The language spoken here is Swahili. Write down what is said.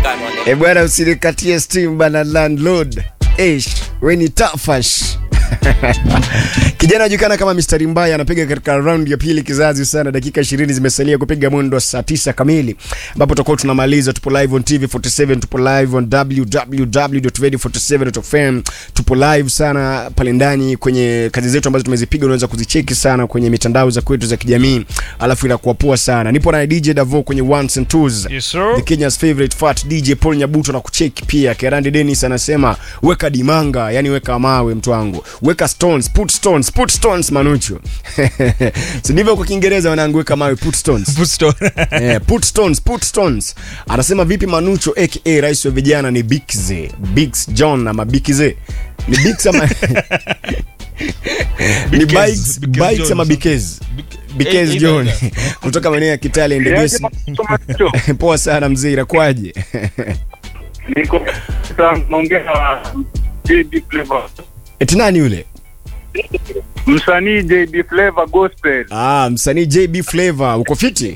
E bwana, usinikatie steam bana landlord. Eish, we ni tafash. Kijana anajulikana kama Mr. Mbaya anapiga katika round ya pili kizazi sana. Dakika 20 zimesalia kupiga mwendo wa saa 9 kamili, ambapo tutakuwa tunamaliza. Tupo live on TV47, tupo live on www.radio47.fm, tupo live sana pale ndani kwenye kazi zetu ambazo tumezipiga, unaweza kuzicheki sana kwenye mitandao za kwetu za kijamii, alafu inakuwa poa sana. Nipo na DJ Davo kwenye ones and twos. Yes, sir. The Kenya's favorite fat DJ Paul Nyabuto na kucheki pia. Kerandi Dennis anasema weka dimanga, yani weka mawe mtu wangu. Weka stones, put stones, put stones manucho. si ndivyo kwa Kiingereza wanangu weka mawe, put stones. Busto. Eh, put stones, put stones. Anasema vipi Manucho aka rais wa vijana ni Bigze, Bigs John ama Bikize. Ni Bigs ama ni Bikez, Bikes, Bikez Bikes John. ama Bikez. Bikez Eh, John either. kutoka maeneo ya Kitale and Yaje Desi. Macho, Poa sana mzee, inakwaje? niko sasa naongea na JD Flavor. Eti nani yule? Msanii JD Flavor Gospel. Ah, msanii JB Flavor, uko fiti?